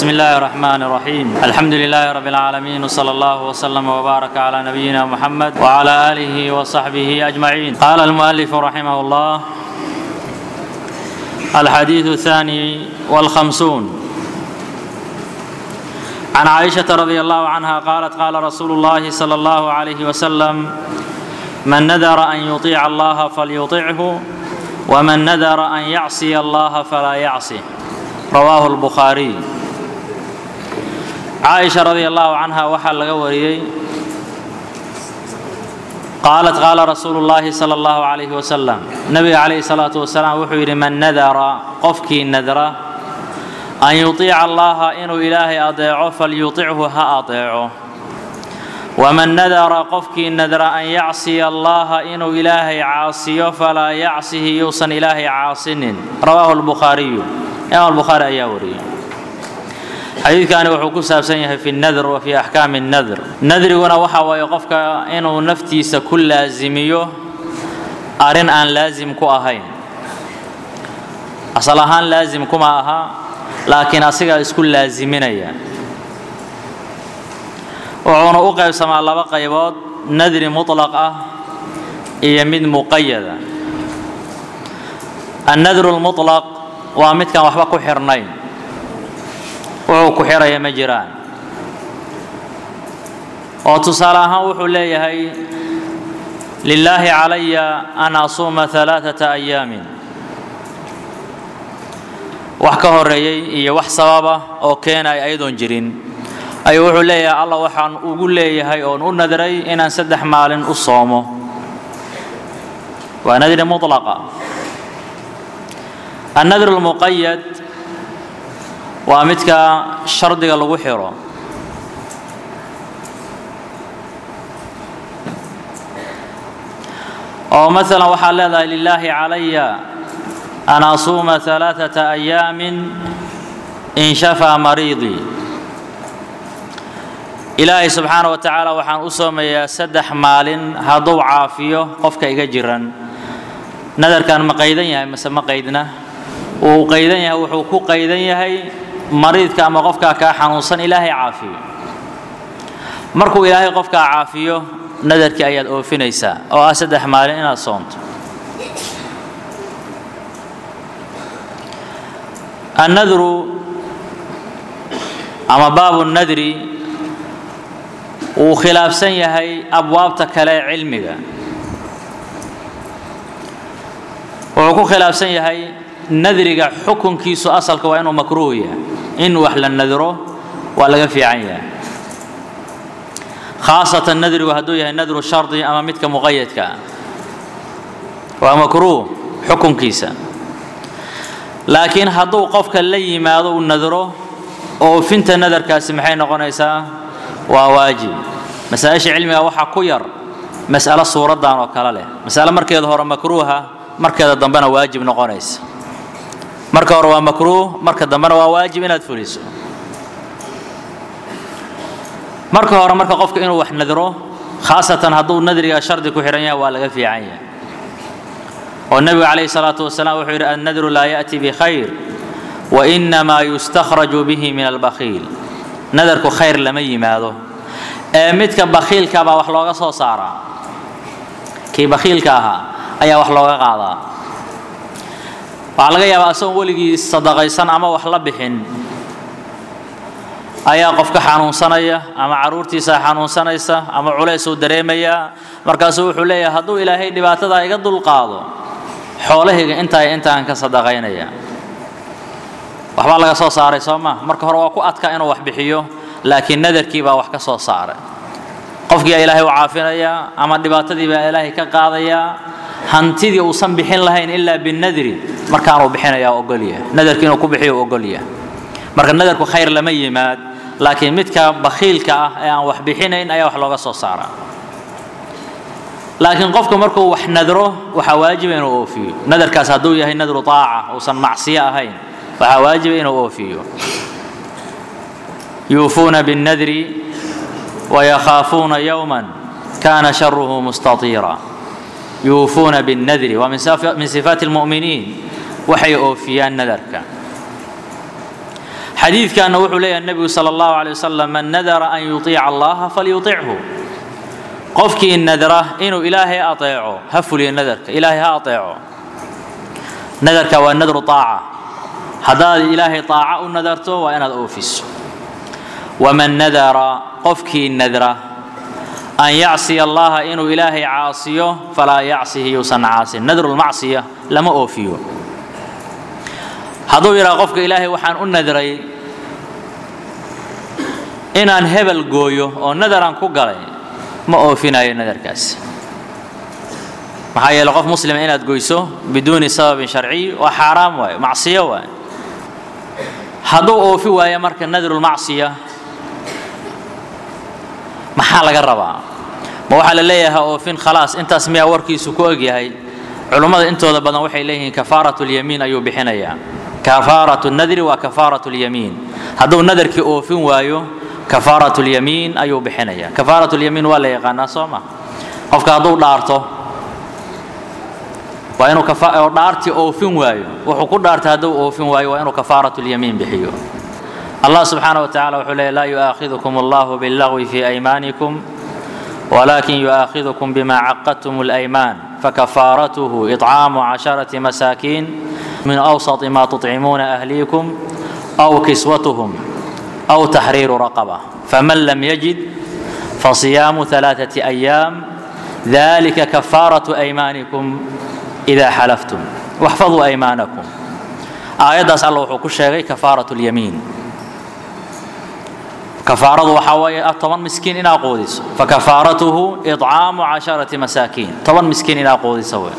بسم الله الرحمن الرحيم الحمد لله رب العالمين وصلى الله وسلم وبارك على نبينا محمد وعلى آله وصحبه أجمعين قال المؤلف رحمه الله الحديث الثاني والخمسون عن عائشة رضي الله عنها قالت قال رسول الله صلى الله عليه وسلم من نذر أن يطيع الله فليطعه ومن نذر أن يعصي الله فلا يعصه رواه البخاري caaisha radia allaahu canha waxaa laga wariyey qaalat qaala rasuulu llaahi sala allahu calayhi wasalam nebiga calayhi salaatu wasalaam wuxuu yidhi man nadara qofkii nadra an yuطiica allaha inuu ilaahay adeeco falyuطichu ha adeeco waman nadara qofkii nadra an yacsiya allaha inuu ilaahay caasiyo falaa yacsihi yuusan ilaahay caasinin rawaahu lbukhaariyu imaam albukhaari ayaa wariyey xadiidkani wuxuu ku saabsan yahay fi nadr wa fi axkaami nadr nadriguna waxa waaye qofka inuu naftiisa ku laasimiyo arrin aan laasim ku ahayn asal ahaan laasim kuma aha laakiin asigaa isku laasiminaya wuxuuna u qaybsamaa laba qaybood nadri muطlaq ah iyo mid muqayada annadru lmuطlaq waa midkaan waxba ku xirnayn wuxuu ku xiraya ma jiraan oo tusaale ahaan wuxuu leeyahay lilaahi calaya an asuuma alaaata ayaamin wax ka horeeyey iyo wax sababa oo keenaya ayadoon jirin ayuu wuxuu leeyahay allah waxaan ugu leeyahay oon u nadray inaan saddex maalin u soomo waa nadri mulaqa annadr lmuqayad waa midka shardiga lagu xiro oo maalan waxaad leedahay lilaahi calaya an asuuma alaaata ayaamin in shafaa mariidii ilaahay subxaana wa tacaala waxaan u soomayaa saddex maalin hadduu caafiyo qofka iga jiran nadarkan ma qaydan yahay mase ma qaydna wuu qaydan yahay wuxuu ku qaydan yahay mariidka ama qofkaa kaa xanuunsan ilaahay caafiyo markuu ilaahay qofkaa caafiyo nadarkii ayaad oofinaysaa oo ah saddex maalin inaad soonto annadru ama baabu nadri wuu khilaafsan yahay abwaabta kale ee cilmiga wuxuu ku khilaafsan yahay nadriga xukunkiisu asalka waa inuu makruuh yahay in wax la nadro waa laga fiican yahay khaasatan nadrigu hadduu yahay nadru shardi ama midka muqayadka ah waa makruuh xukunkiisa laakiin hadduu qofka la yimaado uu nadro oofinta nadarkaasi maxay noqonaysaa waa waajib masaa-isha cilmiga waxaa ku yar mas'alo suuraddan oo kale leh mas'alo markeeda hore makruuha markeeda dambena waajib noqonaysa marka hore waa makruuh marka dambena waa waajib inaad fuliso marka hore marka qofka inuu wax nadro khaasatan hadduu nadriga shardi ku xidhan yahay waa laga fiican yahay oo nebigu calayhi salaatu wasalaam wuxuu yidhi annadru laa ya'ti bikhayr wa inamaa yustakhraju bihi min albakhiil nadarku khayr lama yimaado ee midka bakhiilka baa wax looga soo saaraa kii bakhiilka ahaa ayaa wax looga qaadaa waxaa laga yaabaa asagoon weligii sadaqaysan ama wax la bixin ayaa qofka xanuunsanaya ama caruurtiisa xanuunsanaysa ama culaysuu dareemayaa markaasuu wuxuu leeyahay hadduu ilaahay dhibaatadaa iga dulqaado xoolahayga intaa intaan ka sadaqaynaya waxbaa laga soo saaray soo ma marka hore waa ku adka inuu wax bixiyo laakiin nadarkii baa wax ka soo saaray qofkiiaa ilaahay u caafinayaa ama dhibaatadii baa ilaahay ka qaadayaa hantidii uusan bixin lahayn ilaa binadri markaanuu bixinaya ogolyahay nadarkii inuu ku bixiyo ogolyahay marka nadarku khayr lama yimaad laakiin midka bakhiilka ah ee aan wax bixinayn ayaa wax looga soo saaraa laakiin qofka markuu wax nadro waxaa waajiba inuu oofiyo nadarkaas hadduu yahay nadru taaca uusan macsiyo ahayn waxaa waajiba inuu oofiyo yuufuuna binnadri wayakhaafuuna yowman kana sharuhu mustatiira yuufuuna binnadri waa min sifaati almu'miniin waxay oofiyaan nadarka xadiidkanna wuxuu leeyahay nebigu sala allahu calay wasalam man nadara an yuطiica allaha falyuطichu qofkii nadra inuu ilaahay ateeco ha fuliyo nadarka ilaahay ha ateeco nadarka waa nadru aaca haddaad ilaahay aaca u nadarto waa inaad oofiso waman nadara qofkii nadra an yacsiya allaha inuu ilaahay caasiyo falaa yacsihi yuusan caasin nadrulmacsiya lama oofiyo hadduu yidhaha qofka ilaahay waxaan u nadray inaan hebel gooyo oo nadaraan ku galay ma oofinayo nadarkaasi maxaa yeele qof muslima inaad goyso biduuni sababin sharciy waa xaaraam waayo macsiyo waayo hadduu oofi waayo marka nadrulmacsiya maxaa laga rabaa ma waxaa la leeyahay oofin khalaas intaas miyaa warkiisu ku ogyahay culummada intooda badan waxay leeyihiin kafaaratu lyamiin ayuu bixinayaa kafaaratu nadri waa kafaaratu lyamiin hadduu nadarkii oofin waayo kafaaratu lyamiin ayuu bixinayaa kafaaratu lyamiin waa la yaqaanaa soo ma qofka hadduu dhaarto waa inuu oo dhaartii oofin waayo wuxuu ku dhaartay hadduu oofin waayo waa inuu kafaaratu lyamiin bixiyo allah subxaana wa tacala wuxuu leeyahy laa yu'aakhidukum allahu billagwi fi aymaanikum ولكن يؤاخذكم بما عقدتم الأيمان فكفارته إطعام عشرة مساكين من أوسط ما تطعمون أهليكم أو كسوتهم أو تحرير رقبة فمن لم يجد فصيام ثلاثة أيام ذلك كفارة أيمانكم إذا حلفتم واحفظوا أيمانكم آيات الله وحكو كفارة اليمين kafaaradu waxaa weeye ah toban miskiin inaa quudiso fakafaaratuhu iطcaamu casharati masaakiin toban miskiin inaa quudiso wey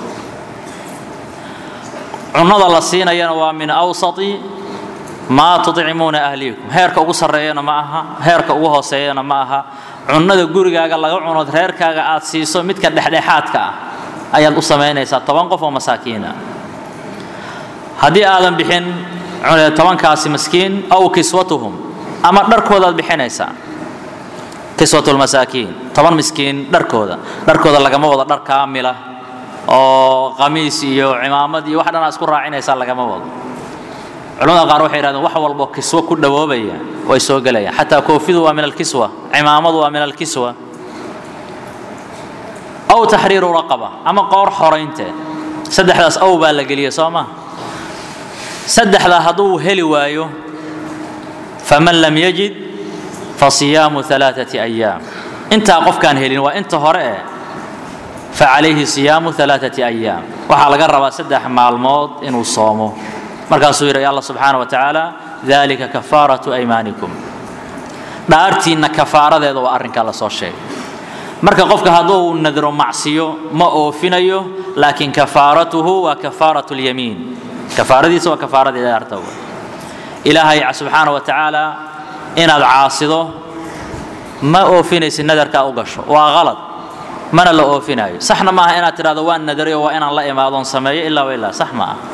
cunada la siinayana waa min awsati maa tuطcimuuna ahliikum heerka ugu sarreeyana ma aha heerka ugu hooseeyana ma aha cunada gurigaaga laga cuno reerkaaga aad siiso midka dhexdhexaadka ah ayaad u samaynaysaa toban qof oo masaakiina haddii aadan bixin tobankaasi miskiin aw kiswatuhum ama dharkoodaad bixinaysaa kiswatulmasaakiin toban miskiin dharkooda dharkooda lagama wado dhar kaamila oo qamiis iyo cimaamad iyo wax dhan aad isku raacinaysaa lagama wado culamada qaar waxay yidhahdeen wax walbo kiswo ku dhawoobaya way soo gelayaan xataa koofidu waa min alkiswa cimaamadu waa min alkiswa aw taxriiru raqaba ama qoor xoraynteed saddexdaas aw baa la geliyay soo ma saddexdaa hadduu heli waayo faman lam yajid fasiyaamu alaaثati ayaam intaa qofkaan helin waa inta hore eh facalayhi siyaamu alaaثati ayaam waxaa laga rabaa saddex maalmood inuu soomo markaasuu yidhi allah subxaana wa tacaala dalika kafaaratu aymaanikum dhaartiinna kafaaradeeda waa arrinkaa lasoo sheegay marka qofka hadduu nadro macsiyo ma oofinayo laakiin kafaaratuhu waa kafaaratu اlyamiin kafaaradiisa waa kafaaradii dhaarta ilaahay subxaana wa tacaala inaad caasido ma oofinaysid nadarkaa u gasho waa qalad mana la oofinayo saxna maaha inaad tidhahdo waan nadarayo waa inaan la imaadoon sameeyo ilaa wa ilaa sax ma ah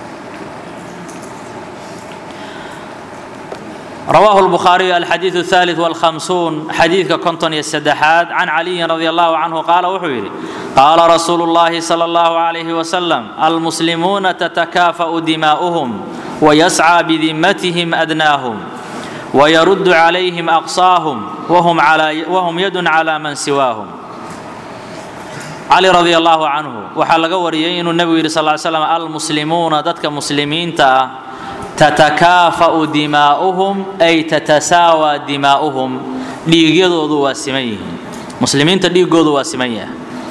رواه البخاري الحديث الثالث والخمسون حديث كنتون يسدحاد عن علي رضي الله عنه قال وحويري قال رسول الله صلى الله عليه وسلم المسلمون تتكافأ دماؤهم ويسعى بذمتهم أدناهم ويرد عليهم أقصاهم وهم, على وهم يد على من سواهم علي رضي الله عنه وحلق وريين النبي صلى الله عليه وسلم المسلمون ذاتك مسلمين تا تتكافأ دماؤهم أي تتساوى دماؤهم ليجدوا واسميه مسلمين تليجدوا واسميه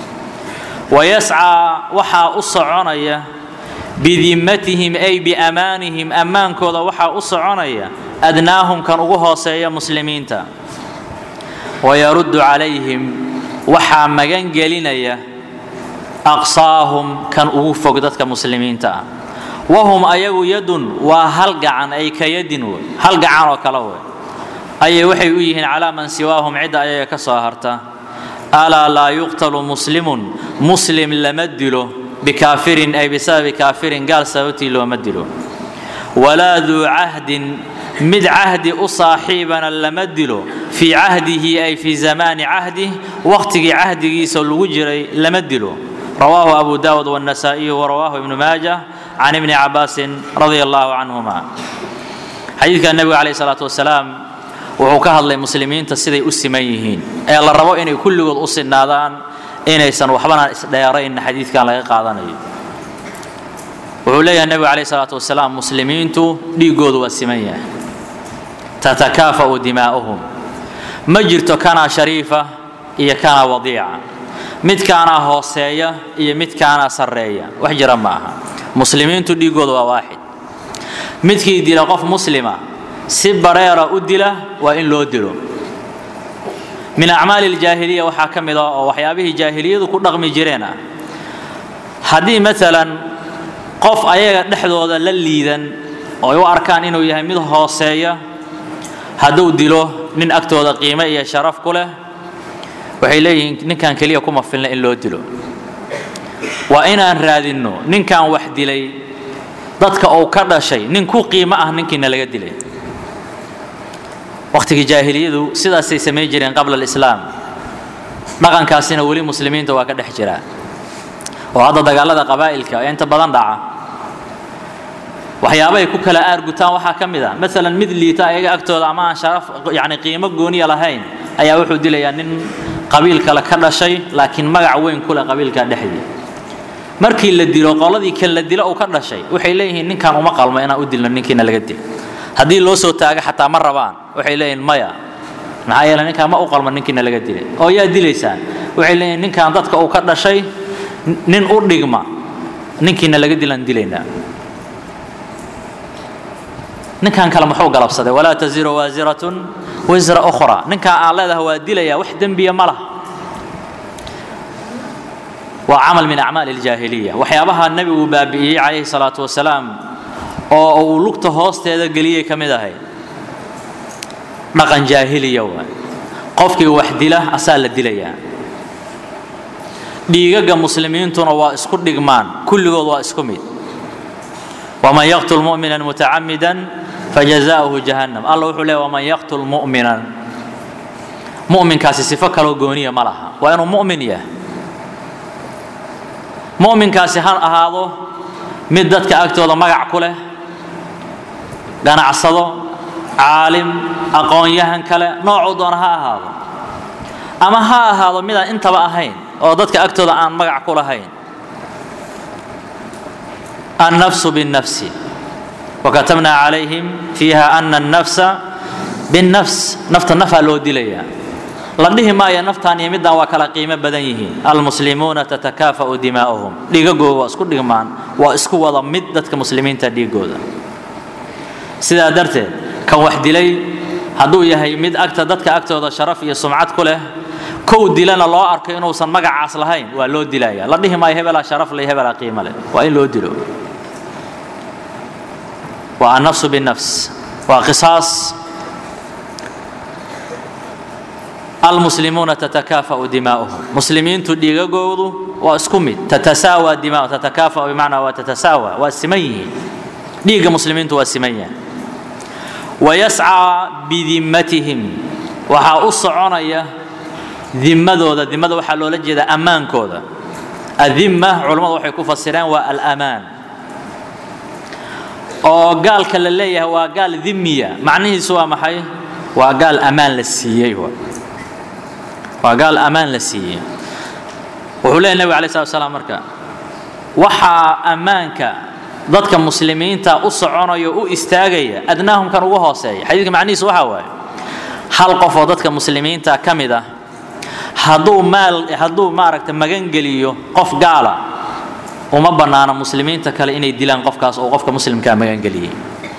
ويسعى وحا أصعنيه bidimmatihim ay biamaanihim ammaankooda waxaa u soconaya adnaahum kan ugu hooseeya muslimiinta wayaruddu calayhim waxaa magan gelinaya aqsaahum kan ugu fog dadka muslimiinta ah wahum ayagu yadun waa hal gacan ay ka yadin wey hal gacan oo kale wey ayay waxay u yihiin calaa man siwaahum cidda ayaga ka soo harta alaa laa yuqtalu muslimun muslim lama dilo bikaafirin ay bisababi kaafirin gaal sababtii looma dilo walaa duu cahdin mid cahdi u saaxiibana lama dilo fii cahdihi ay fii zamaani cahdih waqtigii cahdigiisa lagu jiray lama dilo rawaahu abu daawud wannasaa'iyu warawaahu ibnu maajah can ibni cabaasin radia allahu canhuma xadiidka nebigu calayhi salaatu wasalaam wuxuu ka hadlay muslimiinta siday u siman yihiin ee la rabo inay kulligood u sinaadaan inaysan waxbana isdheeraynna xadiidkan laga qaadanayo wuxuu leeyahay nebigu calayhi salaatu wasalaam muslimiintu dhiiggoodu waa siman yahay tatakaafa'u dimaa'uhum ma jirto kanaa shariifa iyo kanaa wadiica midkaanaa hooseeya iyo midkaanaa sarreeya wax jira ma aha muslimiintu dhiiggoodu waa waaxid midkii dila qof muslima si bareera u dila waa in loo dilo min acmaali ljaahiliya waxaa ka mid ah oo waxyaabihii jaahiliyadu ku dhaqmi jireen ah haddii maalan qof ayaga dhexdooda la liidan oo ay u arkaan inuu yahay mid hooseeya hadduu dilo nin agtooda qiime iyo sharaf ku leh waxay leeyihiin ninkan keliya kuma filna in loo dilo waa inaan raadinno ninkan wax dilay dadka uu ka dhashay nin ku qiimo ah ninkiina laga dilay wakhtigii jaahiliyadu sidaasay samayn jireen qabla alislaam dhaqankaasina weli muslimiinta waa ka dhex jiraa oo hadda dagaalada qabaa'ilka ee inta badan dhaca waxyaabahay ku kala aargutaan waxaa ka mid a maalan mid liita ayaga agtooda ama aan sharaf yacni qiimo gooniya lahayn ayaa wuxuu dilayaa nin qabiil kale ka dhashay laakiin magac weyn ku leh qabiilka dhexdii markii la dilo qoladii kan la dilo uu ka dhashay waxay leeyihiin ninkan uma qalmo inaan u dilno ninkiina laga dilo haddii loo soo taago xataa ma rabaan waxay leeyihiin maya maxaa yeele ninkaan ma u qalmo ninkiina laga dilay oo yaa dilaysaan waxay leeyihiin ninkan dadka uu ka dhashay nin u dhigma ninkiina laga dilaan dilaynaa ninkan kale muxuu galabsaday walaa taziru waasiratun wisra ukhra ninkan aan leedahay waa dilaya wax dembiya ma laha waa camal min acmaali aljaahiliya waxyaabaha nebigu baabi'iyey calayhi salaatu wasalaam oo uu lugta hoosteeda geliyey ka mid ahay dhaqan jaahiliya waay qofkii wax dila asaa la dilayaa dhiigaga muslimiintuna waa isku dhigmaan kulligood waa isku mid waman yaqtul mu'mina mutacamidan fajazaؤuhu jahannam alla wuxuu leeya waman yaqtul mu'minan mu'minkaasi sifo kaloo gooniya ma laha waa inuu mu'min yahay mu'minkaasi ha ahaado mid dadka agtooda magac ku leh ganacsado caalim aqoon-yahan kale noocuu doona ha ahaado ama ha ahaado midaan intaba ahayn oo dadka agtooda aan magac ku lahayn annafsu binnafsi wakatabnaa calayhim fiiha ana annafsa binnafs nafta nafaa loo dilayaa la dhihi maayo naftaan iyo middan waa kala qiimo badan yihiin almuslimuuna tatakaafa'u dimaa'uhum dhiigagooda waa isku dhigmaan waa isku wada mid dadka muslimiinta dhiigooda sidaa darteed kan wax dilay hadduu yahay mid agta dadka agtooda sharaf iyo sumcad ku leh kow dilana loo arko inuusan magacaas lahayn waa loo dilaya la dhihi maayo hebelaa sharaf leh hebelaa qiimo leh waa in loo dilo waa annafsu binnafs waa qisaas almuslimuuna tatakaafa'u dimaa'uhum muslimiintu dhiigagoodu waa isku mid tatasaawa dimaa'u tatakaafa'u bimacnaa waa tatasaawa waa siman yihiin dhiigga muslimiintu waa siman yahay wayascaa bidimmatihim waxaa u soconaya dimadooda dimada waxaa loola jeedaa ammaankooda adimma culammadu waxay ku fasireen waa alamaan oo gaalka la leeyahay waa gaal dimiya macnihiisu waa maxay waa gaal ammaan la siiyey waa gaal ammaan la siiyey wuxuu leeyahy nebig alay slat slam marka waxaa ammaanka dadka muslimiinta u soconayo u istaagaya adnaahum kan ugu hooseeya xadiidka macnihiisu waxaa waaye hal qof oo dadka muslimiinta ka mid ah hadduu maal hadduu maaragta magangeliyo qof gaala uma bannaano muslimiinta kale inay dilaan qofkaas oo qofka muslimkaa magangeliyey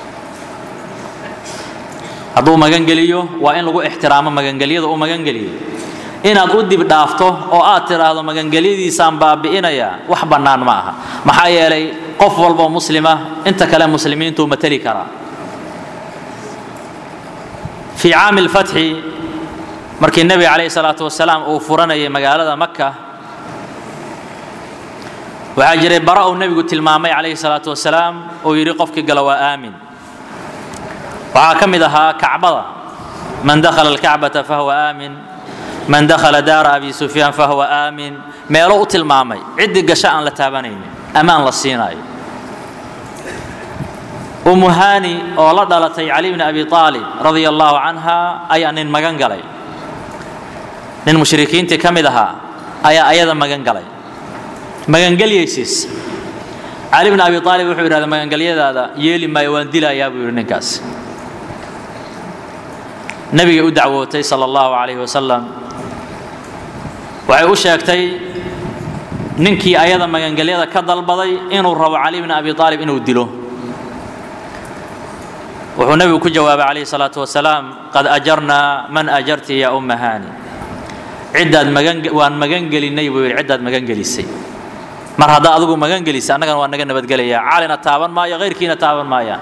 hadduu magangeliyo waa in lagu ixtiraamo magangelyada uu magangeliyey inaad u dib dhaafto oo aad tidhaahdo magangelyadiisaan baabi'inayaa wax bannaan ma aha maxaa yeelay qof walboo muslima inta kale muslimiintuu mateli karaa fii caami lfatxi markii nebiga calayhi salaatu wasalaam uu furanayay magaalada maka waxaa jiray bara uu nebigu tilmaamay calayhi salaatu wasalaam uu yidhi qofkii gala waa aamin waxaa ka mid ahaa kacbada man dakhala alkacbata fahuwa aamin man dakhala daara abi sufyaan fahuwa aamin meelo u tilmaamay ciddii gasho aan la taabanaynin ammaan la siinaayo umu hani oo la dhalatay cali bni abi aalib radia allahu canha ayaa nin magan galay nin mushrikiintii ka mid ahaa ayaa ayada magan galay magangelyaysiis cali bni abi aalib wuxuu yidhahda magangelyadaada yeeli maayo waan dilayaa buu yidhi ninkaas nebigay u dacwootay sala allahu calayhi wasalam waxay u sheegtay ninkii ayada magangelyada ka dalbaday inuu rabo cali bni abi aalib inuu dilo wuxuu nebigu ku jawaabay calayhi salaatu wasalaam qad ajarnaa man ajarti ya umma hani ciddaad magan waan magan gelinay buu yidhi ciddaad magan gelisay mar haddaa adigu magan gelisay annagana waa naga nabadgelayaa calina taaban maayo hayrkiina taaban maayaan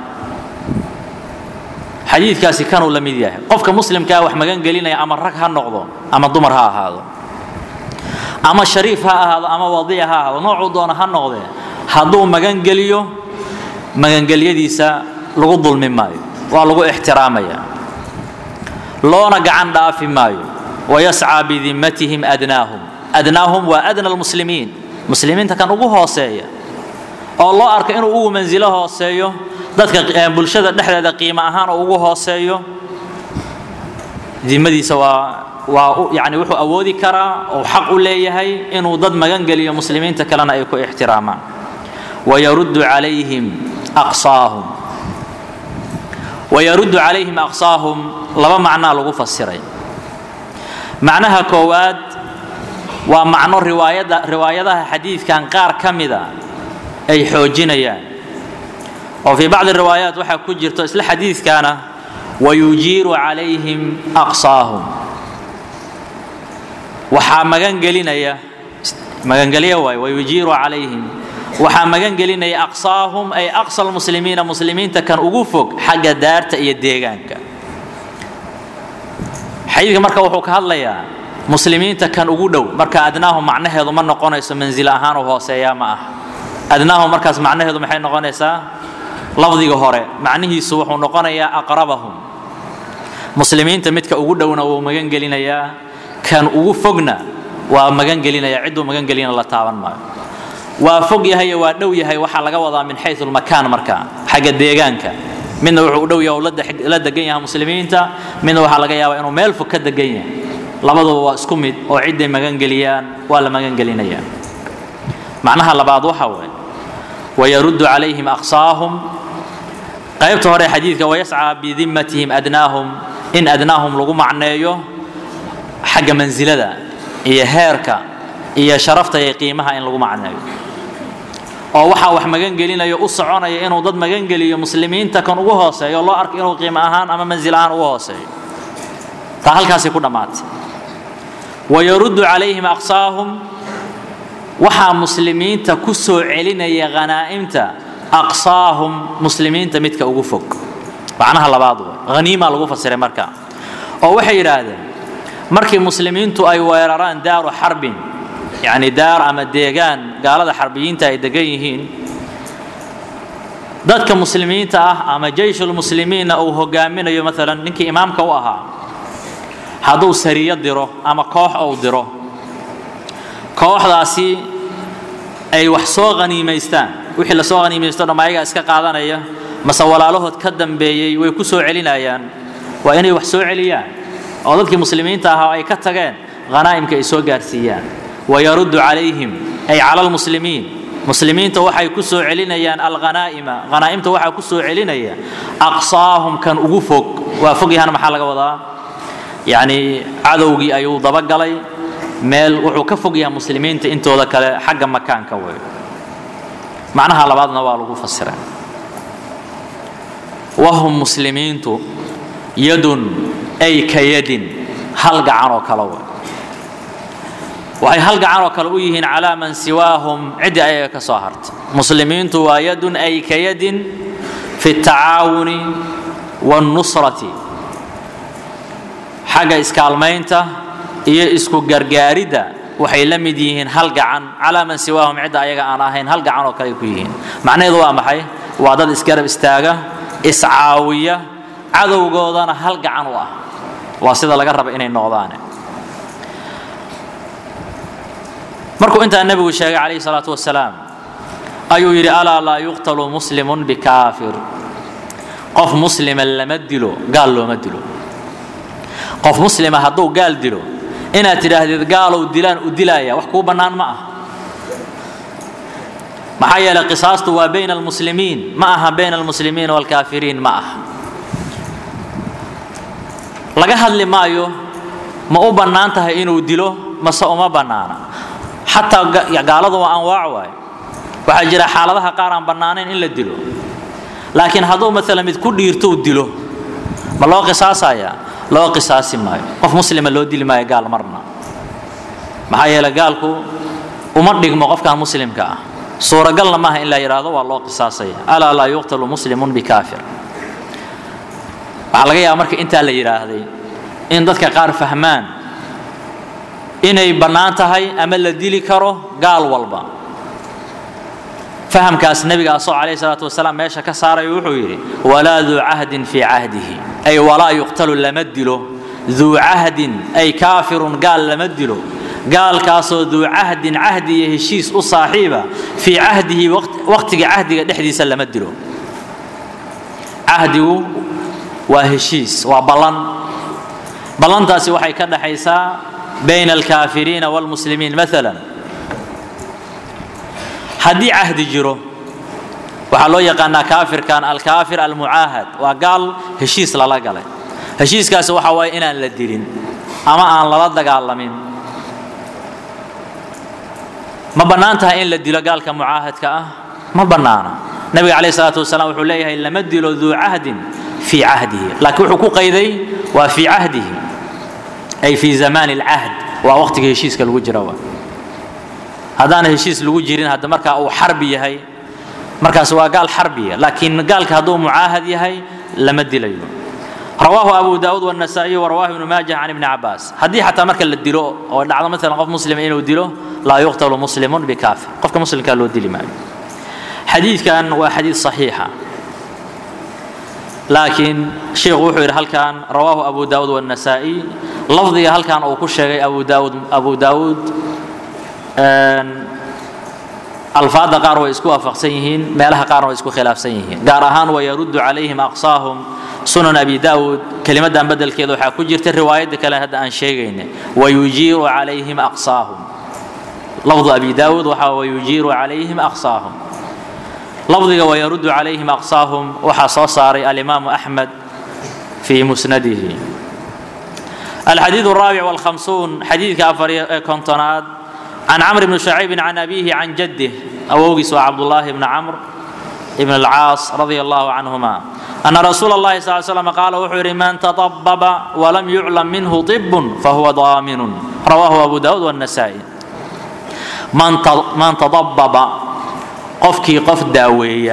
xadiidkaasi kanuu la mid yahay qofka muslimkaa wax magan gelinaya ama rag ha noqdo ama dumar ha ahaado ama shariif ha ahaado ama wadiic ha ahaado noocuu doona ha noqdee hadduu magan geliyo magangelyadiisa lagu dulmi maayo waa lagu ixtiraamaya loona gacan dhaafi maayo wayascaa bidimmatihim adnaahum adnaahum waa adna almuslimiin muslimiinta kan ugu hooseeya oo loo arka inuu ugu mansilo hooseeyo dadka bulshada dhexdeeda qiimo ahaan oo ugu hooseeyo dimadiisa waa waa yani wuxuu awoodi karaa oo xaq u leeyahay inuu dad magan geliyo muslimiinta kalena ay ku ixtiraamaan wayaruddu calayhim aqsaahum wayaruddu calayhim aqsaahum laba macnaa lagu fasiray macnaha koowaad waa macno riwaayada riwaayadaha xadiidkan qaar ka mida ay xoojinayaan oo fii bacdi riwaayaat waxaa ku jirto isla xadiidkaana wayujiiru calayhim aqsaahum waxaa magan gelinaya magangelyo waay wayujiiru calayhim waxaa magan gelinaya aqsaahum ay aqsa lmuslimiina muslimiinta kan ugu fog xagga daarta iyo deegaanka xadiidka marka wuxuu ka hadlayaa muslimiinta kan ugu dhow marka adnaahum macnaheedu ma noqonayso manzilo ahaan u hooseeyaa ma ah adnaahum markaas macnaheedu maxay noqonaysaa lafdiga hore macnihiisu wuxuu noqonayaa aqrabahum muslimiinta midka ugu dhowna wuu magan gelinayaa kan ugu fogna waa magan gelinaya cidduu magan gelina la taaban maayo waa fog yahay waa dhow yahay waxaa laga wadaa min xayu lmakaan marka xagga deegaanka midna wuxuu u dhow yahay oo la degan yahay muslimiinta midna waxaa laga yaabaa inuu meel fog ka degan yahay labaduba waa isku mid oo cidday magan geliyaan waa la magan gelinaya macnaha labaad waxa weeye wayaruddu calayhim aqsaahum qaybta hore xadiidka wayascaa bidimmatihim adnaahum in adnaahum lagu macneeyo xagga mansilada iyo heerka iyo sharafta iyo qiimaha in lagu macneeyo oo waxaa wax magan gelinayo u soconaya inuu dad magan geliyo muslimiinta kan ugu hooseeyo loo arko inuu qiimo ahaan ama mansil ahaan ugu hooseeyo taa halkaasay ku dhammaatay wayaruddu calayhim aqsaahum waxaa muslimiinta ku soo celinaya khanaa'imta aqsaahum muslimiinta midka ugu fog macnaha labaad wey haniimaa lagu fasiray marka oo waxay yidhaahdeen markii muslimiintu ay weeraraan daaru xarbin yacni daar ama deegaan gaalada xarbiyiinta ay degan yihiin dadka muslimiinta ah ama jeyshulmuslimiinna uu hogaaminayo maalan ninkii imaamka u ahaa hadduu sariyo diro ama koox uu diro kooxdaasi ay wax soo haniimaystaan wixii la soo haniimaysto dhamma ayagaa iska qaadanaya mase walaalahood ka dambeeyey way ku soo celinayaan waa inay wax soo celiyaan oo dadkii muslimiinta ahaa ay ka tageen hanaa'imka ay soo gaarsiiyaan wayaruddu calayhim ay cala almuslimiin muslimiinta waxay ku soo celinayaan alghanaa'ima hanaa'imta waxaa ku soo celinaya aqsaahum kan ugu fog waa fog yahana maxaa laga wadaa yacni cadowgii ayuu dabagalay meel wuxuu ka fog yahay muslimiinta intooda kale xagga makaanka wey macnaha labaadna waa lagu fasiray wahum muslimiintu yadun ay ka yadin hal gacan oo kale wey waxay hal gacan oo kale u yihiin calaa man siwaahum ciddii ayaga ka soo hartay muslimiintu waa yadun ay ka yadin fi اtacaawuni wاnnusrati xagga iskaalmaynta iyo isku gargaaridda waxay la mid yihiin hal gacan calaa man siwaahum cidda ayaga aan ahayn hal gacan oo kale ay ku yihiin macnaheedu waa maxay waa dad isgarab istaaga iscaawiya cadowgoodana hal gacan u ah waa sida laga raba inay noqdaane markuu intaa nebigu sheegay calayhi salaatu wasalaam ayuu yidhi alaa laa yuqtalu muslimun bikaafir qof muslima lama dilo gaal looma dilo qof muslima hadduu gaal dilo inaad tidhaahdeed gaalow dilaan u dilaya wax kuu bannaan ma ah maxaa yeelay qisaastu waa bayna almuslimiin ma aha bayna almuslimiin waalkaafiriin ma aha laga hadli maayo ma u bannaan tahay inuu dilo mase uma bannaana xataa gaaladu waa anwaac waayo waxaa jira xaaladaha qaar aan bannaanayn in la dilo laakiin hadduu maalan mid ku dhiirtou dilo ma loo qisaasayaa loo qisaasi maayo qof muslima loo dili maayo gaal marna maxaa yeelay gaalku uma dhigmo qofkan muslimka ah suuragalna maaha in la yidhaahdo waa loo qisaasaya alaa laa yuqtalu muslimun bikaafir waxaa laga yaaba marka intaa la yidhaahday in dadka qaar fahmaan inay bannaan tahay ama la dili karo gaal walba fahamkaas nebiga asoo calayhi salaatu wasalaam meesha ka saarayo wuxuu yidhi walaa duu cahdin fii cahdihi ay walaa yuqtalu lama dilo duu cahdin ay kaafirun gaal lama dilo gaalkaasoo duu cahdin cahdi iyo heshiis u saaxiiba fii cahdihi waqtiga cahdiga dhexdiisa lama dilo cahdigu waa heshiis waa ballan ballantaasi waxay ka dhaxaysaa bayna alkaafiriina waalmuslimiin maalan haddii cahdi jiro waxaa loo yaqaanaa kaafirkan alkaafir almucaahad waa gaal heshiis lala galay heshiiskaasi waxa waaye inaan la dilin ama aan lala dagaalamin ma bannaan tahay in la dilo gaalka mucaahadka ah ma bannaana nabiga calayh salaatu wasalaam wuxuu leeyahay lama dilo duu cahdin fii cahdihi laakiin wuxuu ku qayday waa fii cahdihi ay fii zamaani alcahd waa waqtiga heshiiska lagu jira waa haddaan heshiis lagu jirin hadda markaa uu xarbi yahay markaas waa gaal xarbiya laakiin gaalka hadduu mucaahad yahay lama dilayo rawaahu abu daawuud والنasaaئي وrawaahu ibnu maajah can ibni cabaas haddii xataa marka la dilo oo dhacdo maalan qof muslima inuu dilo laa yuqtalu muslimun bikaafir qofka muslimkaa loo dili maayo xadiidkan waa xadiid صaxiixa laakiin sheikhu wuxuu yidhi halkan rawaahu abu daawuud والنasaaئي lafdiga halkan uu ku sheegay abu daawuud abu daawuud alfaadda qaar way isku waafaqsan yihiin meelaha qaarna way isku khilaafsan yihiin gaar ahaan wayaruddu calayhim aqsaahum sunan abi daawud kelimadan bedelkeeda waxaa ku jirta riwaayadda kale hadda aan sheegayna wayujiiru calayhim aqsaahum lafdu abi daawud waxaa wayujiiru calayhim aqsaahum lafdiga wayaruddu calayhim aqsaahum waxaa soo saaray alimaamu axmed fii musnadihi الحديث الرابع والخمسون حديث أفر كونتونات عن عمرو بن شعيب عن أبيه عن جده أووجس عبد الله بن عمرو بن العاص رضي الله عنهما أن رسول الله صلى الله عليه وسلم قال وحر من تطبب ولم يعلم منه طب فهو ضامن رواه أبو داود والنسائي من من تضبب قفكي قف داوية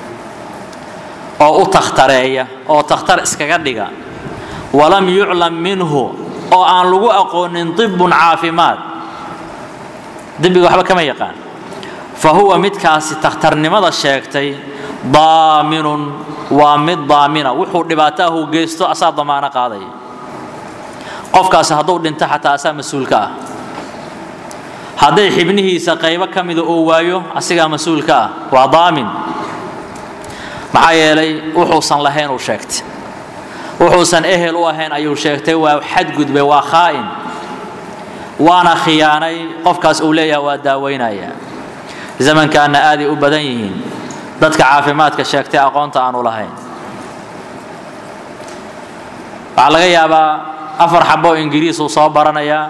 أو تخترية أو تختار اسكغدغا ولم يعلم منه أو أن لغو أقون طب عافمات dembiga waxba kama yaqaan fa huwa midkaasi takhtarnimada sheegtay daaminun waa mid daamina wuxuu dhibaataahu geysto asaa damaano qaadaya qofkaasi hadduu dhinto xataa asaa mas-uulka ah hadday xibnihiisa qaybo ka mida uu waayo asigaa mas-uulka ah waa daamin maxaa yeelay wuxuusan lahayn uu sheegtay wuxuusan ehel u ahayn ayuu sheegtay waa xadgudbay waa khaa'in waana khiyaanay qofkaas uu leeyahay waa daaweynaya zamankaana aaday u badan yihiin dadka caafimaadka sheegtay aqoonta aanu lahayn waxaa laga yaabaa afar xabo ingiriis uu soo baranayaa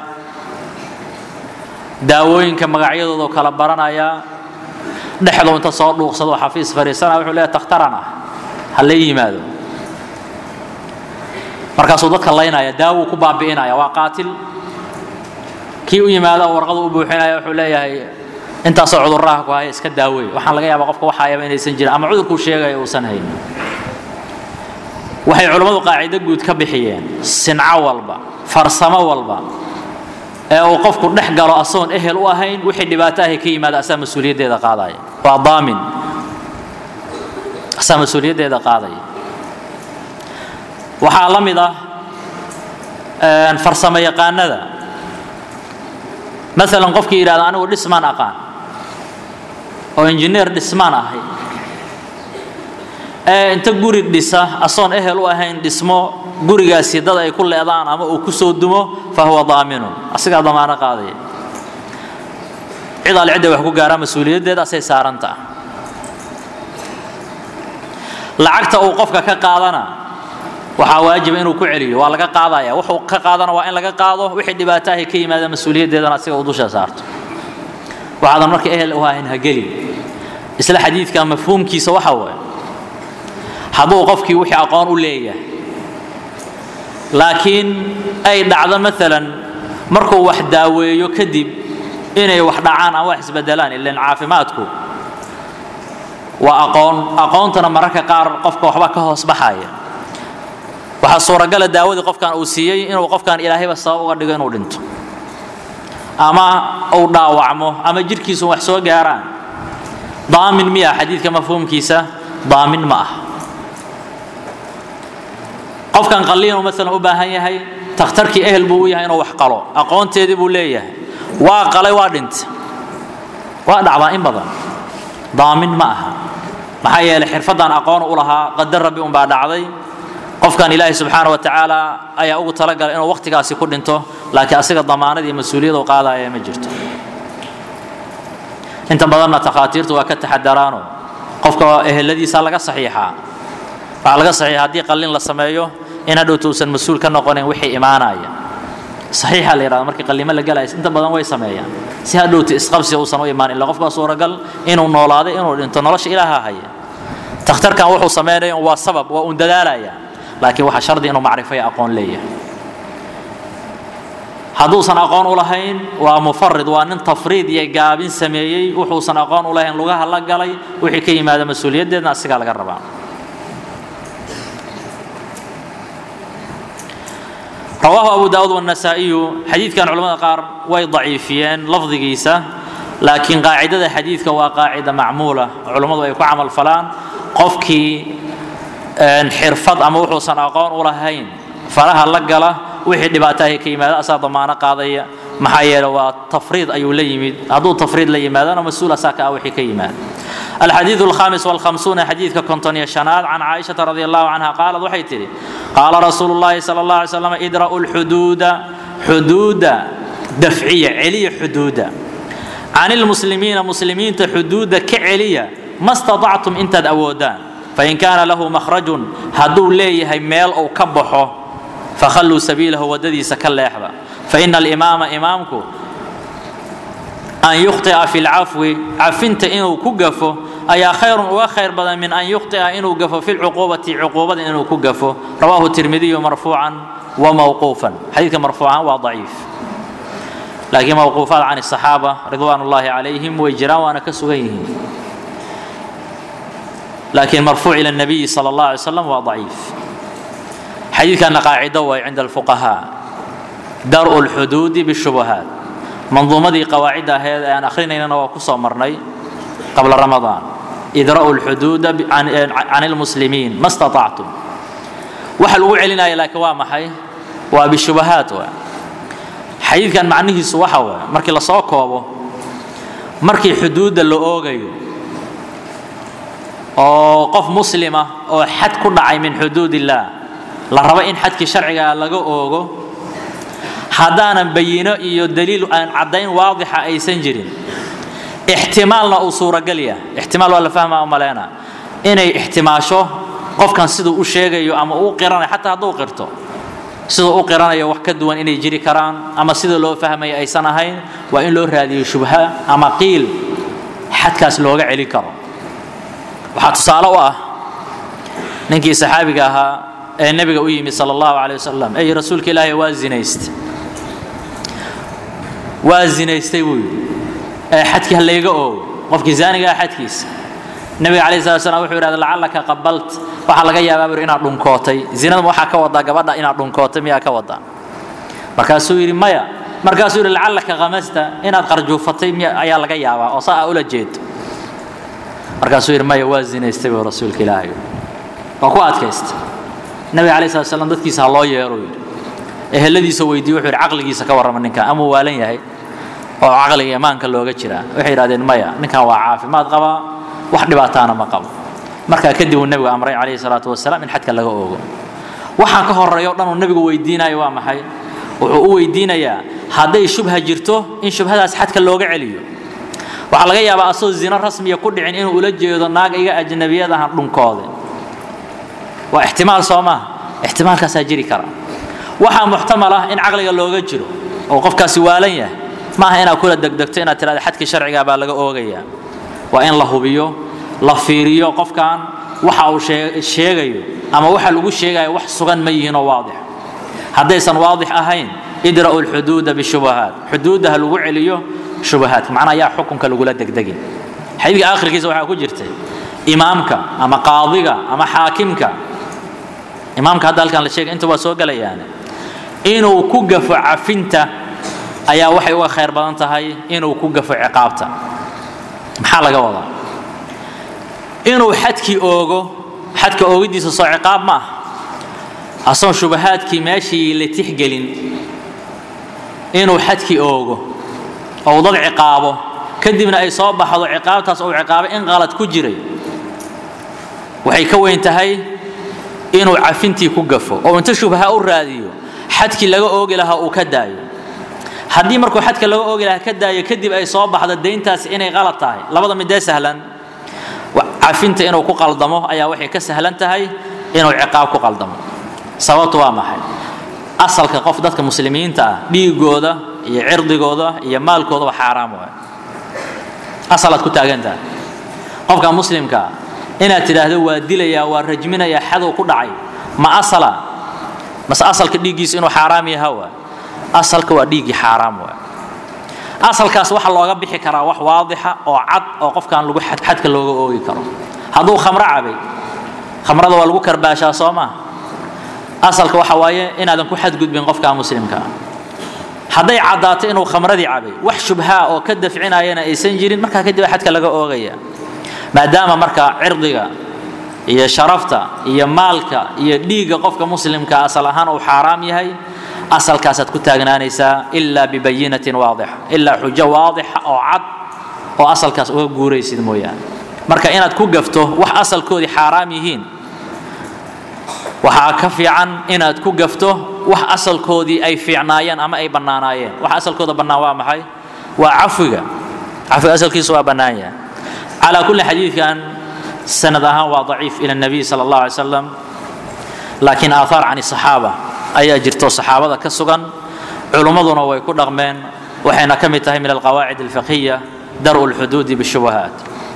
daawooyinka magacyadoodu kala baranayaa dhexdu inta soo dhuuqsado xafiis fariisana wuxuu leeyahay takhtaran ah ha la yimaado markaasuu dadka laynaya daawuu ku baabi'inaya waa qaatil kii u yimaada oo warqadu u buuxinaya wuxuu leeyahay intaasoo cudurraha ku haya iska daaweey waxaan laga yaabaa qofka waxaayaba inaysan jirin ama cudurkuu sheegaya uusan haynin waxay culammadu qaacido guud ka bixiyeen sinco walba farsamo walba ee uu qofku dhex galo asoon ehel u ahayn wixii dhibaato ahay ka yimaada asaa mas-uuliyaddeeda qaadaya waa daamin asaa mas-uuliyaddeeda qaadaya waxaa la mid ah farsamo yaqaanada maalan qofkii yidhahda anigu dhismaan aqaan oo injineer dhismaan ahay ee inta guri dhisa asoon ehel u ahayn dhismo gurigaasi dad ay ku leedaan ama uu ku soo dumo fa huwa daaminun asigaa damaano qaadaya cid al cidday wax ku gaaraa mas-uuliyaddeeda asay saarantaa lacagta uu qofka ka qaadana waxaa waajiba inuu ku celiyo waa laga qaadaya wuxuu ka qaadana waa in laga qaado wixii dhibaataahay ka yimaada mas-uuliyaddeedana asiga uu dusha saarto waxaadan marka ehel u ahayn ha gelin isla xadiidka mafhuumkiisa waxa waaye hadduu qofkii wixii aqoon u leeyahay laakiin ay dhacdo maalan markuu wax daaweeyo kadib inay wax dhacaan ama wax isbedelaan ilan caafimaadku waa aqoon aqoontana mararka qaar qofka waxba ka hoos baxaya waxaa suuragala daawadii qofkan uu siiyey inuu qofkan ilaahayba sabab uga dhigo inuu dhinto ama uu dhaawacmo ama jidhkiisu wax soo gaaraan daamin miya xadiidka mafhuumkiisa daamin ma ah qofkan qalliinu maalan u baahan yahay takhtarkii ehel buu u yahay inuu wax qalo aqoonteedii buu leeyahay waa qalay waa dhintay waa dhacdaa in badan daamin ma aha maxaa yeelay xirfaddan aqoon u lahaa qadar rabbi unbaa dhacday qofkan ilaahay subxaana wa tacaala ayaa ugu talagalay inuu wakhtigaasi ku dhinto laakiin asiga damaanad iyo mas-uuliyad u qaadaya ma jirto inta badanna takhaatiirtu waa ka taxadaraano qofka eheladiisa laga saxiixaa waxaa laga saxiixa haddii qallin la sameeyo in hadhowta uusan mas-uul ka noqonin wixii imaanaya saxiixa la yidhahda markii qallimo la galaya inta badan way sameeyaan si hadhowta isqabsi uusan u imaan illa qofka suuragal inuu noolaaday inuu dhinto nolosha ilaaha haya takhtarkan wuxuu sameynaya waa sabab waa un dadaalaya laakiin waxaa shardi inuu macrifo iyo aqoon leeyahay hadduusan aqoon u lahayn waa mufarid waa nin tafriid iyo gaabin sameeyey wuxuusan aqoon u lahayn lugaha la galay wixii ka yimaada mas-uuliyaddeedna asigaa laga rabaa rawaahu abu daawud والنasaa'iyu xadiidkan culamada qaar way daciifiyeen lafdigiisa laakiin qaacidada xadiidka waa qaacida macmuula culummadu ay ku camal falaan qofkii xirfad ama wuxuusan aqoon u lahayn faraha la gala wixii dhibaataahay ka yimaada asaa damaano qaadaya maxaa yeele waa tafriid ayuu la yimid hadduu tafriid la yimaadana mas-uul asaa ka ah wixii ka yimaada الحديث الخامس والخمسون حديث كنتونيا شناد عن عائشة رضي الله عنها قالت وحي تري قال رسول الله صلى الله عليه وسلم ادرأوا الحدود حدود دفعية علية حدود عن المسلمين مسلمين حدود كعلية ما استطعتم انت أودان فإن كان له مخرج هدو ليه ميل أو كبحه فخلوا سبيله وددي سكال يحظى فإن الإمام إمامكم أن يخطئ في العفو عفنت إنه كقفه أي خير وخير بدل من أن يخطئ إنه قفه في العقوبة عقوبة إنه كقفه رواه الترمذي مرفوعا وموقوفا حديث مرفوعا وضعيف لكن موقوفات عن الصحابة رضوان الله عليهم ويجرا وأنا كسويه لكن مرفوع إلى النبي صلى الله عليه وسلم وضعيف حديث كان قاعدة عند الفقهاء درء الحدود بالشبهات منظومتي قواعد هذا أنا أخرين أنا وكسر مرني قبل رمضان إدراء الحدود عن عن المسلمين ما استطعتم وحل وعلنا إلى كوام حي وبالشبهات حديث كان معنيه سوحة مركي لصوكوبه مركي حدود اللي أوجيو oo qof muslima oo xad ku dhacay min xuduud illaah la rabo in xadkii sharciga laga oogo haddaanan bayino iyo daliil aan caddayn waadixa aysan jirin ixtimaalna uu suuragal yahay ixtimaal waa la fahmaa umaleena inay ixtimaasho qofkan siduu u sheegayo ama uu qiranayo xataa hadduu qirto siduu u qiranayo wax ka duwan inay jiri karaan ama sida loo fahmaya aysan ahayn waa in loo raadiyo shubha ama qiil xadkaas looga celin karo waxaa tusaale u ah ninkii saxaabiga ahaa ee nebiga u yimid sala allahu calay wasalam ey rasuulka ilaahay waa zinaystay waa zinaystay buu yidhi ee xadkii ha layga oogo qofkii zaaniga ah xadkiisa nebiga calayhi salatu wasalaam wuxuu yidhahda lacallaka qabalt waxaa laga yaabaa bur inaad dhunkootay zinada waxaa ka wadaa gabadha inaad dhunkootay miyaa ka wadaa markaasuu yidhi maya markaasuu yidhi lacallaka khamasta inaad qarjuufatay miya ayaa laga yaabaa oo saa aa ula jeedo markaasuu yidhi maya waa zinaystay buu rasuulka ilaahay waa ku adkaystay nabiga calayhi salatu wasalaam dadkiisa ha loo yeero yidhi eheladiisa weydiiye wuxuu yidhi caqligiisa ka warrama ninkan amuu waalan yahay oo caqliga imaanka looga jiraa waxay yidhahdeen maya ninkan waa caafimaad qabaa wax dhibaataana ma qabo markaa kadib uu nebigu amray calayhi salaatu wasalaam in xadka laga oogo waxaa ka horeeya o dhan uu nebigu weydiinayo waa maxay wuxuu u weydiinayaa hadday shubha jirto in shubhadaas xadka looga celiyo waxaa laga yaabaa asagoo zino rasmiya ku dhicin inuu ula jeedo naag iga ajnabiyad ahan dhunkoode waa ixtimaal soo maaha ixtimaalkaasaa jiri kara waxaa muxtamal ah in caqliga looga jiro oo qofkaasi waalan yahay maaha inaad kula degdegto inaad tidhahda xadkii sharcigaa baa laga oogayaa waa in la hubiyo la fiiriyo qofkan waxa uu sheegayo ama waxa lagu sheegayo wax sugan ma yihiinoo waadix haddaysan waadix ahayn idra'u lxuduuda bishubahaat xuduudda ha lagu celiyo shubahaadka macnaa yaa xukunka lagula degdegin xadiidka aakhirkiisa waxaa ku jirtay imaamka ama qaadiga ama xaakimka imaamka hadda halkan la sheegay inta waa soo gelayaan inuu ku gafo cafinta ayaa waxay uga khayr badan tahay inuu ku gafo ciqaabta maxaa laga wadaa inuu xadkii oogo xadka oogiddiisa soo ciqaab ma ah asoon shubahaadkii meeshii la tixgelin inuu xadkii oogo ou dad ciqaabo kadibna ay soo baxdo ciqaabtaas uu ciqaabay in qalad ku jiray waxay ka weyn tahay inuu cafintii ku gafo oo inta shubha u raadiyo xadkii laga oogi lahaa uu ka daayo haddii markuu xadka laga oogi lahaa ka daayo kadib ay soo baxdo dayntaas inay qalad tahay labada midee sahlan cafinta inuu ku qaldamo ayaa waxay ka sahlan tahay inuu ciqaab ku qaldamo sababtu waa maxay asalka qof dadka muslimiinta ah dhiigooda iyo cirdigooda iyo maalkoodaba xaaraam waay asalaad ku taagan tahay qofka muslimka inaad tidhaahdo waa dilayaa waa rajminayaa xadow ku dhacay ma asala mase asalka dhiiggiisa inuu xaaraam yaha waay asalka waa dhiiggii xaaraam waay asalkaas waxa looga bixi karaa wax waadixa oo cad oo qofkan lagu xadka looga oogi karo hadduu khamro cabay khamrada waa lagu karbaashaa soo maa asalka waxa waaye inaadan ku xadgudbin qofka muslimka ah hadday caddaato inuu khamradii cabay wax shubhaa oo ka dafcinayana aysan jirin markaa kadib xadka laga oogaya maadaama marka cirdiga iyo sharafta iyo maalka iyo dhiigga qofka muslimka asal ahaan uu xaaraam yahay asalkaasaad ku taagnaanaysaa ilaa bibayinatin waadixa ilaa xujo waadixa oo cad oo asalkaas uga guuraysid mooyaane marka inaad ku gafto wax asalkoodii xaaraam yihiin waxaa ka fiican inaad ku gafto wax asalkoodii ay fiicnaayeen ama ay bannaanaayeen wax asalkooda bannaan waa maxay waa cafwiga cafwiga asalkiisu waa bannaan yahay calaa kulli xadiidkan sanad ahaan waa daciif ila nabiy sala allahu alay slam laakiin aathaar can saxaaba ayaa jirto saxaabada ka sugan culummaduna way ku dhaqmeen waxayna ka mid tahay min alqawaacid alfiqhiya dar'u lxuduudi bishubahaat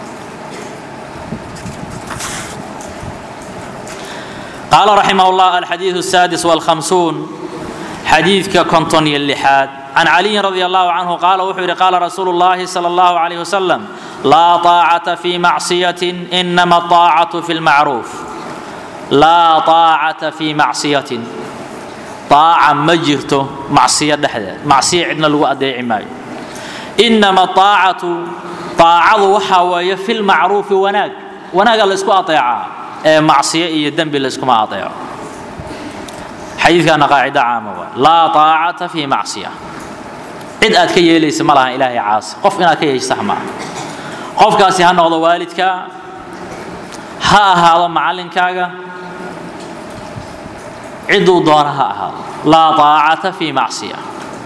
قال رحمه الله الحديث السادس والخمسون حديث كنتون اللحاد عن علي رضي الله عنه قال وحر قال رسول الله صلى الله عليه وسلم لا طاعة في معصية إنما الطاعة في المعروف لا طاعة في معصية طاعة مجرته معصية دحدة معصية عندنا لو أدعي ماي إنما الطاعة طاعة وحاوية في المعروف وناك وناك اللي اسكو أطيعها macsiyo iyo dembi layskuma adeeco xadiidkaana qaacida caama waa laa taacata fii macsiya cid aad ka yeelaysa ma lahan ilaahay caasi qof inaad ka yeesho sax maaha qofkaasi ha noqdo waalidkaa ha ahaado macallinkaaga cidduu doona ha ahaado laa taacata fii macsiya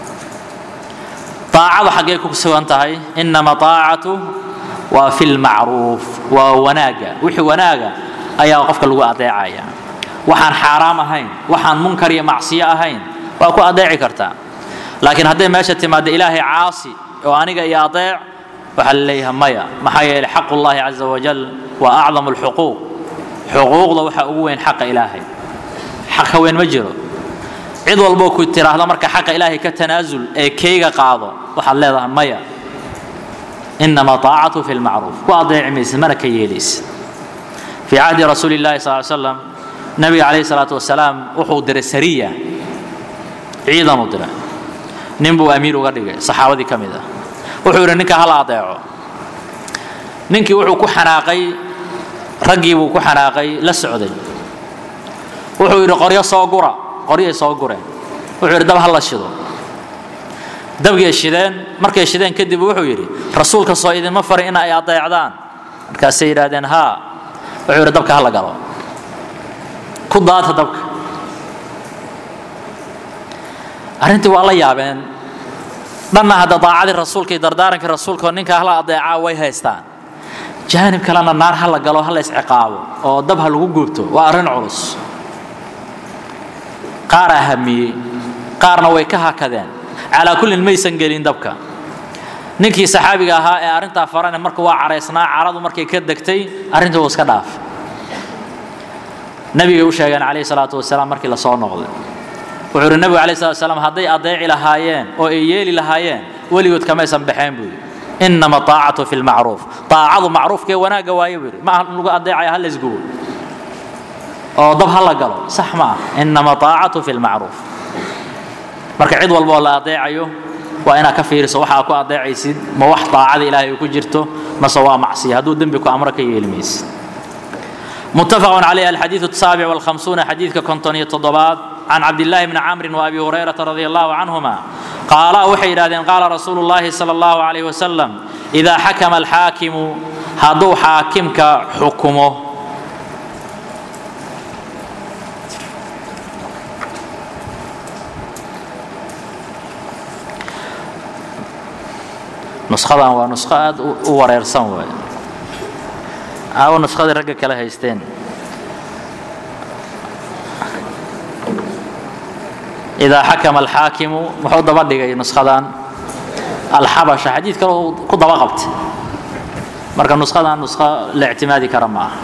taacadu xaggee ku sugan tahay inama taacatu waa fi lmacruuf waa wanaaga wixii wanaaga ayaa qofka lagu adeecaya waxaan xaaraam ahayn waxaan munkar iyo macsiyo ahayn waa ku adeeci kartaa laakiin hadday meesha timaado ilaahay caasi oo aniga iyo adeec waxaa la leeyahay maya maxaa yeelay xaqu llahi caza wajal waa acdamu alxuquuq xuquuqda waxaa ugu weyn xaqa ilaahay xaq ka weyn ma jiro cid walboo ku tiraahdo marka xaqa ilaahay ka tanaasul ee keyga qaado waxaad leedahay maya inama taacatu fi lmacruuf ku adeeci maysid mana ka yeelaysid في عهد رسول الله صلى الله عليه وسلم نبي عليه الصلاة والسلام وحو در سرية عيدا ودر نبو أمير وغرق صحابة كمدة وحو ننك هلا أضيعه ننكي وحو كحناقي رقي وكحناقي لسعودي وحو يرى قرية صوغرة قرية صوغرة وحو يرى دب هلا الشدو دبقي الشدين مركي الشدين كدب وحو يري رسولك صايدين مفر إنا أي أضيعدان مركاسي يرادين ها wuxuu yidhi dabka hala galo ku daata dabka arrintii waa la yaabeen dhanna hadda daacadii rasuulka iyo dardaarankii rasuulka oo ninka hala adeecaa way haystaan jaanib kalena naar ha la galo ha la isciqaabo oo dab ha lagu guubto waa arrin culus qaaraa hamiyey qaarna way ka hakadeen calaa kullin maysan gelin dabka ninkii saxaabiga ahaa ee arrintaa farane marka waa caraysnaa caradu markay ka degtay arrintii wuu iska dhaafay nabigay u sheegeen calayhi salaatu wasalaam markii la soo noqday wuxuu yidhi nebigu calayhi salatu wasalaam hadday adeeci lahaayeen oo ay yeeli lahaayeen weligood kamaysan baxeen buu yidhi inama aacatu fi lmacruuf aacadu macruufkee wanaagga waaye buu yidhi ma aha lagu adeecaya ha la isgubo oo dab ha la galo sax ma ah inama aacatu fi lmacruuf marka cid walba oo la adeecayo waa inaad ka fiiriso waxaa ku adeecaysid ma wax daacada ilaahay ku jirto mase waa macsiya hadduu dembi ku amro ka yeeli maysid متفق عليه الحديث السابع والخمسون حديث كنتونية الضباب عن عبد الله بن عمرو وأبي هريرة رضي الله عنهما قال وحي قال رسول الله صلى الله عليه وسلم إذا حكم الحاكم هدو حاكمك حكمه نسخة ونسخة وريرسان وي aawo nuskhadii ragga kale haysteen idaa xakama alxaakimu muxuu daba dhigay nuskhadan alxabasha xadiid kale uu ku daba qabtay marka nuskhadan nuskho la ictimaadi kara ma aha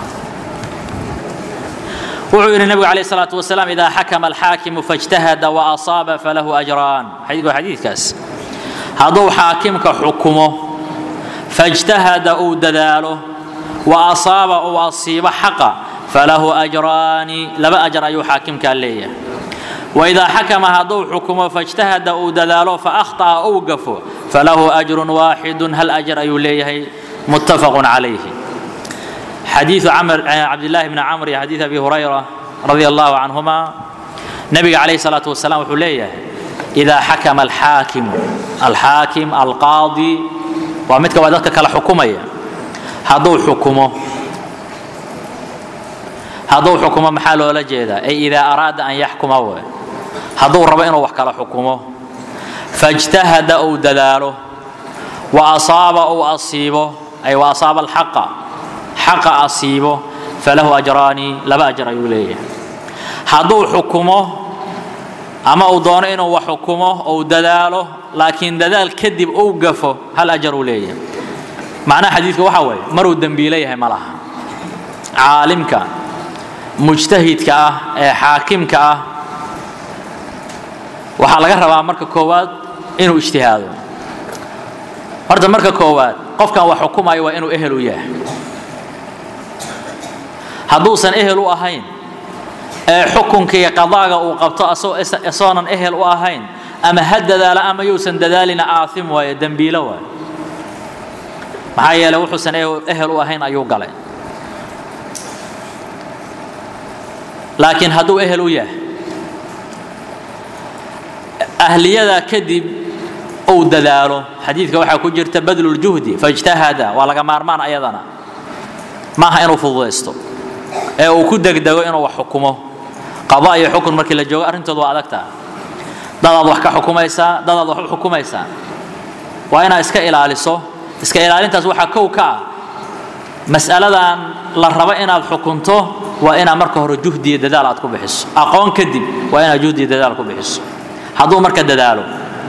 wuxuu yidhi nebigu calayh salaatu wasalaam idaa xakama alxaakimu fajtahada wa asaaba falahu ajraan xadiidku waa xadiidkaas hadduu xaakimka xukumo fajtahada uu dadaalo وأصاب أو أصيب حقا فله أجران لبا أجر أيو حاكم كان ليه وإذا حكم هدو حكمه فاجتهد أو دلاله فأخطأ أو قفه فله أجر واحد هل أجر أيو ليه متفق عليه حديث عمر عبد الله بن عمرو حديث أبي هريرة رضي الله عنهما نبي عليه الصلاة والسلام حليه إذا حكم الحاكم الحاكم القاضي ومتك ودتك كلا حكوميه hadduu xukumo hadduu xukumo maxaa loola jeedaa ay idaa araada an yaxkuma we hadduu rabo inuu wax kala xukumo fajtahada uu dadaalo wa asaaba uu asiibo ay wa asaaba alxaqa xaqa asiibo falahu ajraani laba ajr ayuu leeyahay hadduu xukumo ama uu doono inuu wax xukumo ou dadaalo laakiin dadaal kadib uu gafo hal ajar uu leeyahay macnaha xadiidka waxaa weeye maruu dembiile yahay ma laha caalimka mujtahidka ah ee xaakimka ah waxaa laga rabaa marka koowaad inuu ijtihaado horta marka koowaad qofkan wax xukumayo waa inuu ehel u yahay hadduusan ehel u ahayn ee xukunka iyo qadaaga uu qabto asoonan ehel u ahayn ama ha dadaala ama yuusan dadaalina aasim waaye dembiilo waaye maxaa yeeley wuxuusan ehel u ahayn ayuu galay laakiin hadduu ehel u yahay ahliyada kadib uu dadaalo xadiidka waxaa ku jirta badluljuhdi faijtahada waa laga maarmaan ayadana maaha inuu fududaysto ee uu ku degdego inuu wax xukumo qada iyo xukun markii la joogo arrintoodu waa adagtaa dadaad wax ka xukumaysaa dadaad wax u xukumaysaa waa inaad iska ilaaliso iska ilaalintaas waxaa kow ka ah mas'aladan la rabo inaad xukunto waa inaad marka hore juhdi iyo dadaal aad ku bixiso aqoon kadib waa inaad juhdi iyo dadaal ku bixiso hadduu marka dadaalo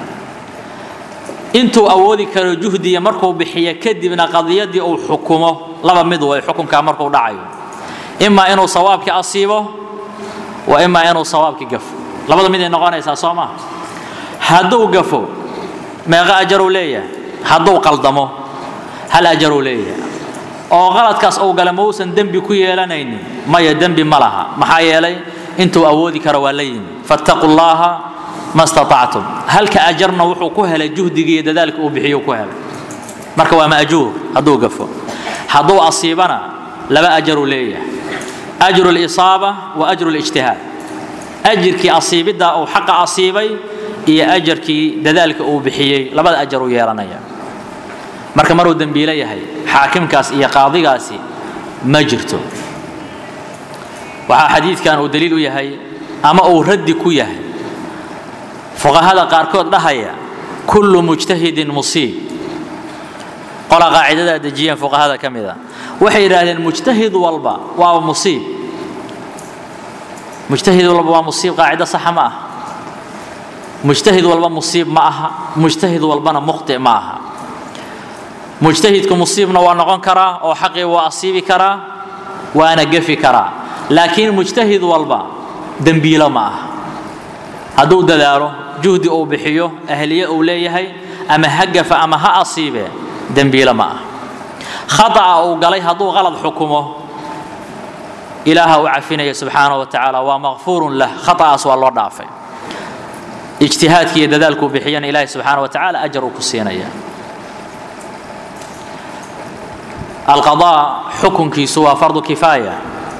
intuu awoodi karo juhdiya markuu bixiyo kadibna qadiyadii uu xukumo laba mid way xukunkaa markuu dhacayo imaa inuu sawaabkii asiibo wa imaa inuu sawaabkii gafo labada mid ay noqonaysaa soo maa hadduu gafo meeqa ajaruu leeyahay hadduu qaldamo hal ajaruu leeyahay oo qaladkaas uu gala ma uusan dembi ku yeelanaynin maya dembi ma laha maxaa yeelay intuu awoodi karo waa la yimi fattaquu llaha ma staطactum halka ajarna wuxuu ku helay juhdigii iyo dadaalkii uu bixiyo ku helay marka waa maajuur hadduu gafo hadduu asiibana laba ajaruu leeyahay ajru lisaaba wa ajru lijtihaad ajirkii asiibidda uu xaqa asiibay iyo ajarkii dadaalka uu bixiyey labada ajar uu yeelanaya marka maruu dembiilo yahay xaakimkaas iyo qaadigaasi ma jirto waxaa xadiidkan uu daliil u yahay ama uu raddi ku yahay fuqahada qaarkood dhahaya kullu mujtahidin musiib qola qaacidadaa dejiyeen fuqahada ka mid a waxay yidhaahdeen mujtahid walba waa musiib mujtahid walba waa musiib qaacido saxa ma aha mujtahid walba musiib ma aha mujtahid walbana mukhti ma aha mujtahidku musiibna waa noqon karaa oo xaqii waa asiibi karaa waana gefi karaa laakiin mujtahid walba dembiilo ma aha hadduu dadaalo juhdi uu bixiyo ahliye uu leeyahay ama ha gafa ama ha asiibe dembiilo ma aha khata'a uu galay hadduu qalad xukumo ilaaha u cafinaya subxaanaه wa tacaala waa makfuurun lah khata'aas waa loo dhaafay ijtihaadkii iyo dadaalkuu bixiyana ilaahay subxaanaه wa tacaala ajar uu ku siinaya alqadaa xukunkiisu waa fardu kifaaya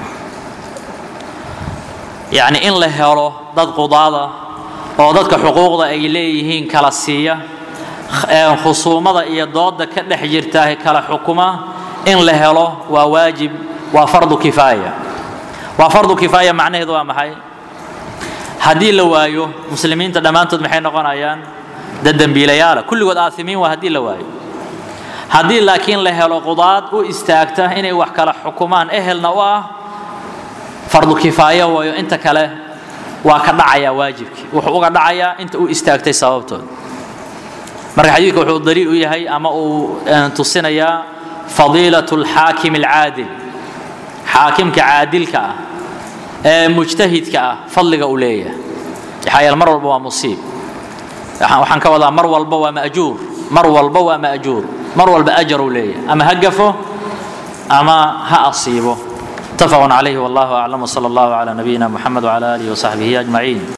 yacni in la helo dad qudaada oo dadka xuquuqda ay leeyihiin kala siiya khusuumada iyo dooda ka dhex jirtaahe kala xukuma in la helo waa waajib waa fardu kifaaya waa fardu kifaaya macnaheedu waa maxay haddii la waayo muslimiinta dhammaantood maxay noqonayaan dad dembiilayaala kulligood aasimiin waa haddii la waayo haddii laakiin la helo qudaad u istaagta inay wax kala xukumaan ehelna u ah fardu kifaayo waayo inta kale waa ka dhacayaa waajibkii wuxuu uga dhacayaa inta u istaagtay sababtood marka xadiidka wuxuu daliil u yahay ama uu tusinayaa fadiilat alxaakim alcaadil xaakimka caadilka ah ee mujtahidka ah fadliga uu leeyahay maxaa yeele mar walba waa musiib waxaan ka wadaa mar walba waa ma'juur mar walba waa ma'juur mar walba ajar uu leeyahay ama ha gafo ama ha asiibo متفق عليه والله أعلم وصلى الله على نبينا محمد وعلى آله وصحبه أجمعين